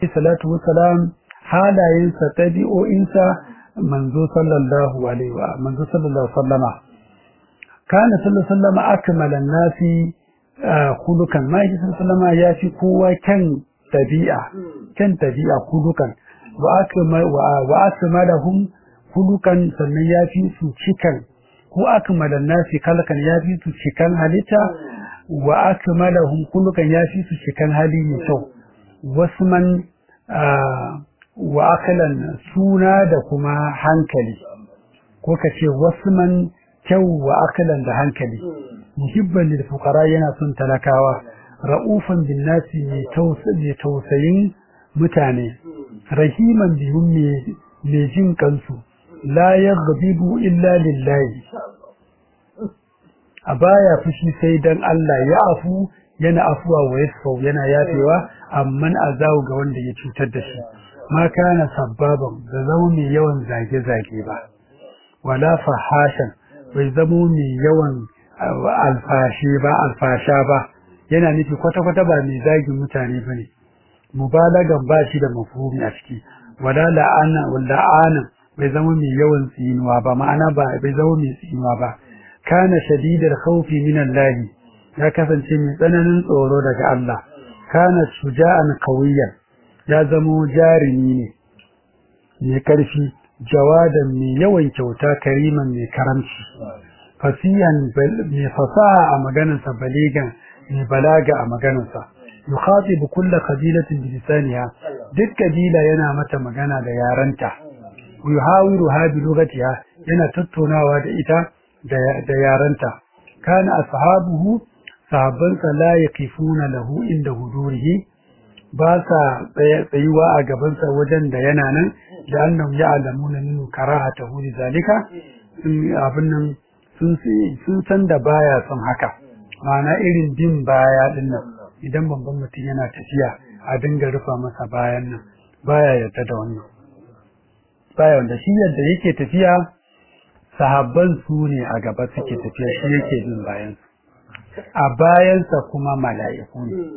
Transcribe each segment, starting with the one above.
salatu wassalam halayensa tabi'o'insa manzo sallallahu alaihi wa manzo sallallahu sallama kana sallallahu sallama akmala nasi khulukan ma yi sallama ya fi kowa kan tabi'a kan tabi'a khulukan wa akmal wa akmalahum khulukan sannan ya fi su cikan ko akmala nasi kalkan ya fi su cikan halitta wa akmalahum khulukan ya fi su cikan hali mai kyau wasu man wa akalan suna da kuma hankali ko ka ce wasu man kyau wa akalan da hankali muhibban lil fuqara yana son talakawa ra'ufan bin nasi mai tausayin mutane rahiman bihum mai jin kansu la yaghdibu illa lillahi a baya fushi sai dan Allah ya afu yana afuwa wa yasfau yana yafewa amman azawu ga wanda ya cutar da shi ma kana sabbaban da zama mai yawan zage-zage ba wala fahashan bai zamo mai yawan alfashi ba alfasha ba yana nufi kwata-kwata ba mai zagin mutane ba ne mubalagan ba shi da mafhumi a ciki wala la'ana la'ana bai zama mai yawan tsinuwa ba ma'ana ba bai zama mai tsinuwa ba kana shadidar khawfi min Allah ya kasance mai tsananin tsoro daga Allah kana shuja'an qawiyan ya zamo jarumi ne mai karfi jawadan mai yawan kyauta kariman mai karamci fasiyan mai fasaha a maganarsa baligan mai balaga a maganarsa yukhatibu kulla qabilatin bi lisaniha duk kabila yana mata magana da yaranta yuhawiru ha bi lugatiha yana tattaunawa da ita da yaranta kana ashabuhu sahabbansa la yaqifuna lahu inda hudurihi ba sa tsayuwa a gabansa wajen da yana nan da annahum ya'lamuna minhu karahatahu zalika abin nan sun san da baya son haka ma'ana irin bin baya din nan idan babban mutum yana tafiya a dinga rufa masa bayan nan baya yarda da wannan baya wanda shi yadda yake tafiya sahabban su ne a gaba suke tafiya shi yake bin bayan a bayansa kuma mala'iku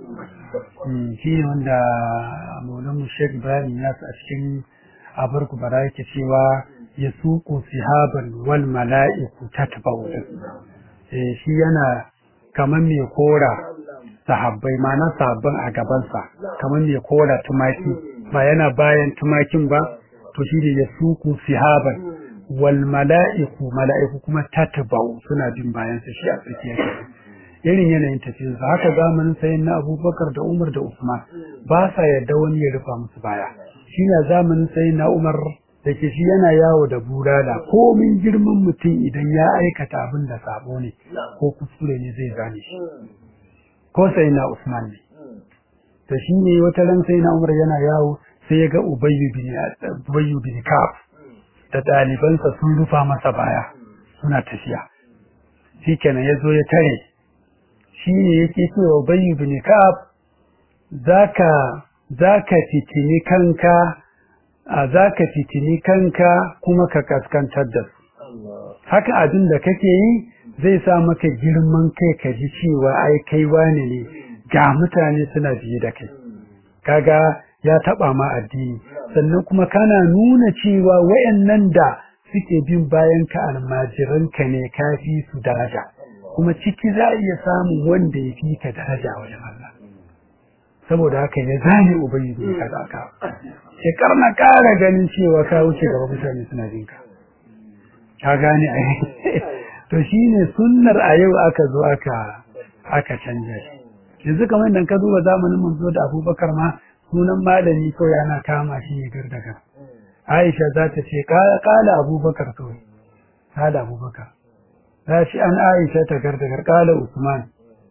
ne shi ne wanda maulamu sheikh ibrahim ya a cikin abar kubara yake cewa ya suku sihaban wal mala'iku tatba'u shi yana kamar mai kora sahabbai mana sahabban a gabansa kamar mai kora tumaki ba yana bayan tumakin ba to shi ne ya suku sihaban wal mala'iku mala'iku kuma tatba'u suna bin bayansa shi a tsakiyar irin yanayin tafiyarsa haka zamanin sayin na abubakar da umar da usman ba sa yadda wani ya rufa musu baya shi ne zamanin sayin na umar da ke shi yana yawo da bulala komin girman mutum idan ya aikata abin da sabo ne ko kuskure ne zai gane shi ko sai na usman ne to shi ne wata ran sai na umar yana yawo sai ya ga ubayyu bin ubayyu bin kaf da ɗalibansa sun rufa masa baya suna tafiya shikenan ya zo ya tare shi ne yake cewa ubayyu bin kaf zaka zaka fitini kanka a za ka fitini kanka kuma ka kaskantar da su haka abin da kake yi zai sa maka girman kai ka ji cewa ai kai wane ne ga mutane suna biye da kai kaga ya taba ma addini sannan kuma kana nuna cewa wayannan da suke bin bayan ka almajiran ka ne kafi su daraja kuma ciki za a iya samun wanda ya fi ka daraja wajen Allah saboda haka ya zane ubangiji ka da ka shekar na ƙara ganin cewa ka wuce gaba mutane suna jin ka ka gane a to shine sunnar a yau aka zo aka aka canja shi yanzu kamar idan ka duba zamanin manzo da Abubakar ma sunan malami kawai ana kama shi ne gardaga Aisha za ta ce kala Abubakar kawai kala Abubakar za shi an Aisha ta gardagar kala Usman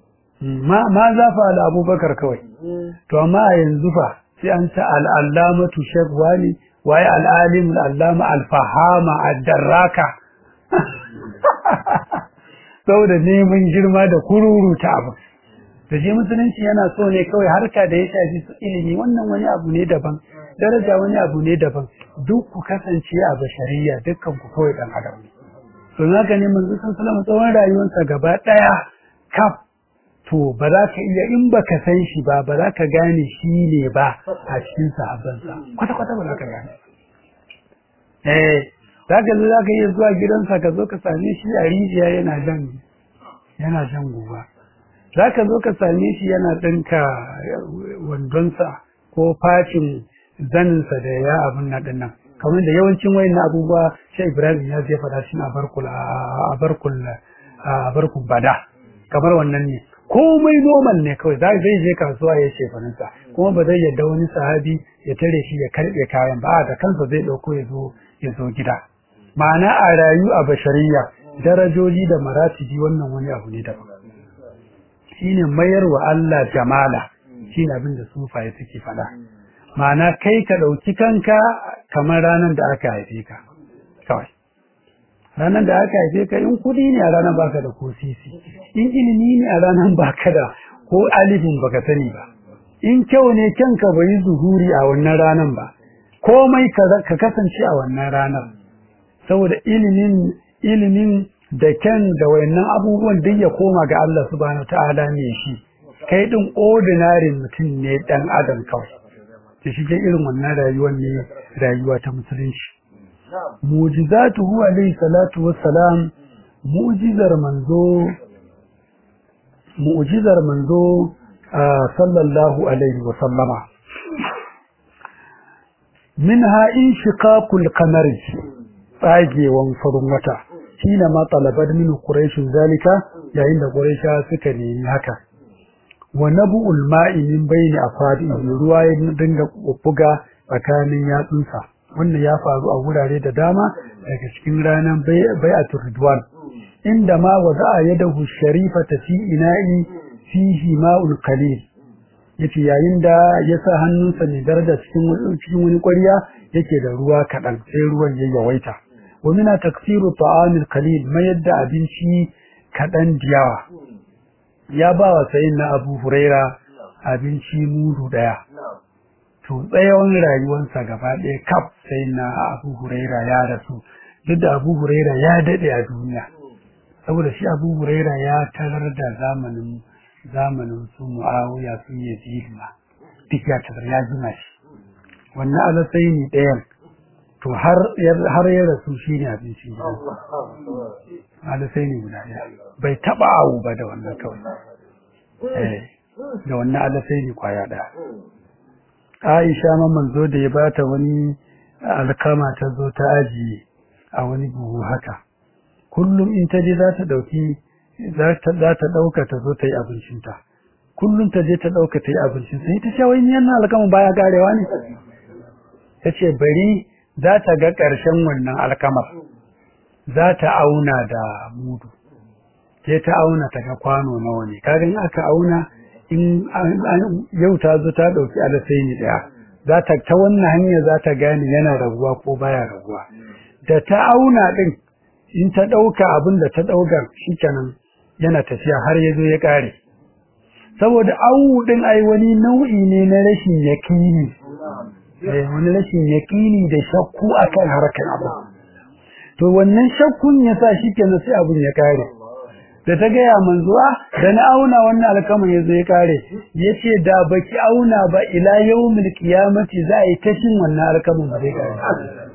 ma za fa ala Abubakar kawai to amma a yanzu fa sai an ta al'allamatu shek wani waye al'alim al'allama alfahama addarraka saboda neman girma da kururuta abu da shi musulunci yana so ne kawai harka da ya shafi su ilimi wannan wani abu ne daban daraja wani abu ne daban duk ku kasance a bashariya dukkan ku kawai dan adam ne to haka ne manzo sallallahu alaihi tsawon rayuwarsa gaba daya kaf to ba za ka iya in ba ka san shi ba ba za ka gane shi ne ba a cikin sahabbansa kwata-kwata ba za ka gane eh za ka zo za ka iya zuwa gidansa ka zo ka same shi a rijiya yana jan yana jan guba za ka zo ka same shi yana ɗinka wandonsa ko facin zaninsa da ya abin na ɗin nan kamar da yawancin wayan abubuwa shi ibrahim ya zai faɗa shi a barkul a barkul a barkul bada kamar wannan ne komai normal ne kawai zai je kasuwa ya ce faransa kuma ba zai yadda wani sahabi ya tare shi ya karɓe kayan ba da kansa zai ɗauko ya zo ya zo gida ma'ana a rayu a bashariya darajoji da maratibi wannan wani abu ne daban shine mayar wa Allah jamala shine abin da sufaye suke faɗa ma'ana kai ka ɗauki kanka kamar ranar da aka haife ka kawai ranar da aka haife ka in kuɗi ne a ranar baka da ko sisi in ilimi ne a ranar baka da ko alifin baka sani ba in kyau ne kyanka bai yi zuhuri a wannan ranar ba komai ka kasance a wannan ranar saboda ilimin ilimin da kyan da wayannan abubuwan duk ya koma ga Allah subhanahu ta'ala ne shi kai din ordinary mutum ne dan adam kawai ta shige irin wannan rayuwar ne rayuwa ta musulunci mu'jizatuhu alayhi salatu wassalam mu'jizar manzo mu'jizar manzo sallallahu alaihi wa sallama minha inshiqaqul qamari tsagewan farin wata shine ma talabar min quraish zalika yayin da quraisha suka nemi haka wa nabu'ul ma'i min bayni afadi ruwa ya dinga buga tsakanin yatsunsa wannan ya faru a wurare da dama daga cikin ranar bai'atul ridwan inda ma wada'a yadahu sharifata fi ina'i fihi ma'ul qalil yace yayin da ya sa hannunsa mai daraja cikin cikin wani ƙwarya yake da ruwa kaɗan sai ruwan ya yawaita wa mina taksiru ta'amil qalil mayar da abinci kaɗan diyawa ya ba wa sayin na Abu Huraira abinci mudu ɗaya to tsayawan rayuwarsa gaba ɗaya kaf sai na Abu Huraira ya rasu duk da Abu Huraira ya daɗe a duniya saboda shi Abu Huraira ya tarar da zamanin zamanin su Muawiya su Yazid ma duk ya tarar ya jima shi wannan alasai ne ɗayan to har har ya rasu shi ne abinci alasai ne guda ɗaya bai taɓa awu ba da wannan kawai eh da wannan alasai ne kwaya ɗaya Aisha ma manzo da ya bata wani alkama ta zo ta ajiye a wani buhu haka kullum in ta je za ta dauki za ta za ta dauka ta zo ta yi abincin ta kullum ta je ta dauka ta yi abincin sai ta ce wai ni wannan alkama baya garewa ne tace bari za ta ga karshen wannan alkamar za ta auna da mudu sai ta auna ta ga kwano nawa ne kaga in aka auna in yau ta zo ta ɗauki alasaini ɗaya za ta ta wannan hanyar za ta gane yana raguwa ko baya raguwa da ta auna ɗin in ta ɗauka abin da ta ɗauka shikenan yana tafiya har ya zo ya ƙare saboda awu ɗin ai wani nau'i ne na rashin yaƙini wani rashin yaƙini da shakku akan harkar abu to wannan shakkun ya sa shikenan sai abin ya ƙare da ta gaya manzuwa da na auna wannan alkaman ya zai kare ya ce da baki auna ba ila yau qiyamati za a yi tashin wannan alkaman ba zai kare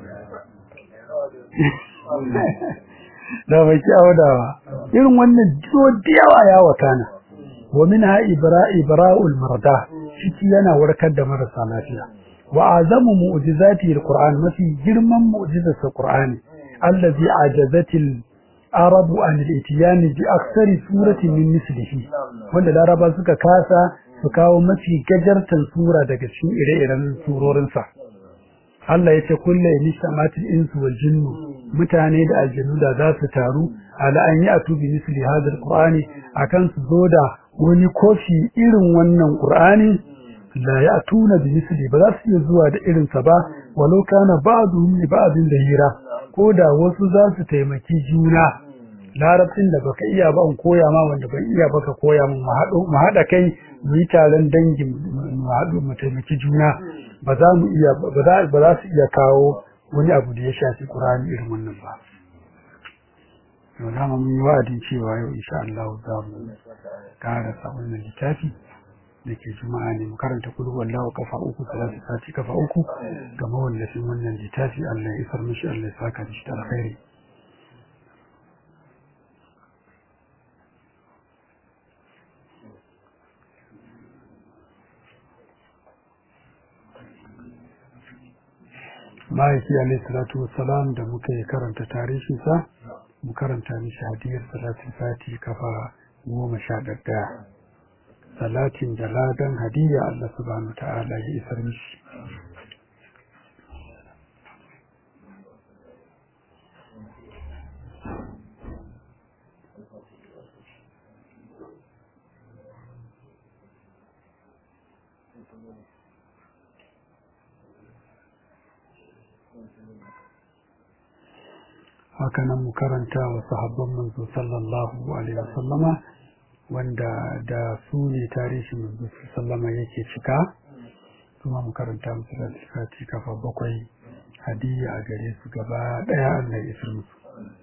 da baki auna ba irin wannan jiwo da yawa ya wakana wa min ha ibra ibra'ul marda shi yana warkar da marasa lafiya wa azamu mu'jizati alquran mafi girman mu'jizar qur'ani allazi ajazatil arabu an al-itiyani bi aksari surati min mislihi wanda laraba suka kasa su kawo mafi gajartan sura daga cikin ire-iren surorin sa Allah yace kullu inistamatil insu wal jinnu mutane da aljannu da za su taru ala an ya'tu bi misli hadha al-qur'ani akan su zo da wani kofi irin wannan qur'ani la ya'tuna bi misli ba za su iya zuwa da irin sa ba walau kana ba'dhum li ba'dhin hira. ko da wasu za su taimaki juna larabcin da baka iya ba in koya ma wanda ban iya baka koya min mu haɗa kai mu yi taron dangin mu haɗu mu taimaki juna ba za mu iya ba za su iya kawo wani abu da ya shafi Qur'ani irin wannan ba yau dama mun yi wa'adin cewa yau insha Allah za mu karasa wannan littafi da ke juma'a ne mu karanta kudu wallahu kafa uku salatu sati kafa uku ga mawallafin wannan littafi Allah ya isar mishi Allah ya saka da shi da alkhairi ma'aiki alaihi salatu wassalam da muka yi karanta tarihinsa mu karanta mishi hadiyar salatin sati kafa goma sha ɗaya salatin da ladan hadiyya Allah subhanahu ta'ala ya isar mishi hakanan mu karanta wa sahabban manzo sallallahu alaihi wasallama wanda da su ne tarihi manzo sallama yake cika kuma mu karanta musu da cika kafa bakwai hadiyya a gare su gaba daya Allah ya isar musu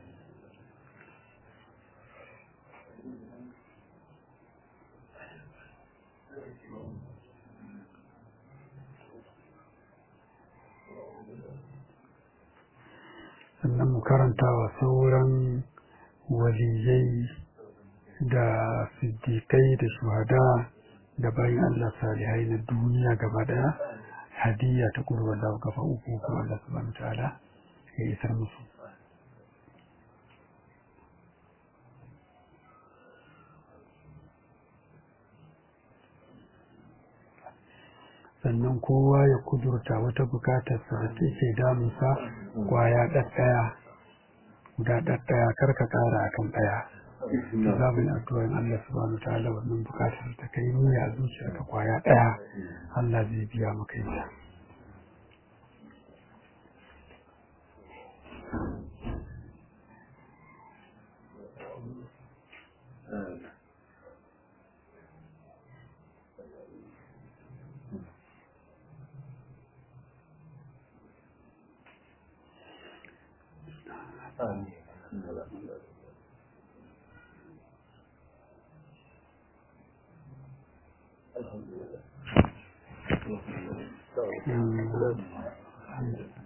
sannan mu karanta wa sauran waliyai da siddiƙai da shuhada da bayan Allah salihai na duniya gaba daya hadiyya ta kurwa da kafa uku ko Allah subhanahu ta'ala ya isar musu sannan kowa ya kudurta wata bukatar sa da take damunsa kwaya ɗaɗɗaya guda ɗaɗɗaya kar ka ƙara akan ɗaya za mu yi addu'ar Allah subhanahu ta'ala wannan bukatar ta kai niyya a zuciyarka kwaya ɗaya Allah zai biya maka ita الحمد لله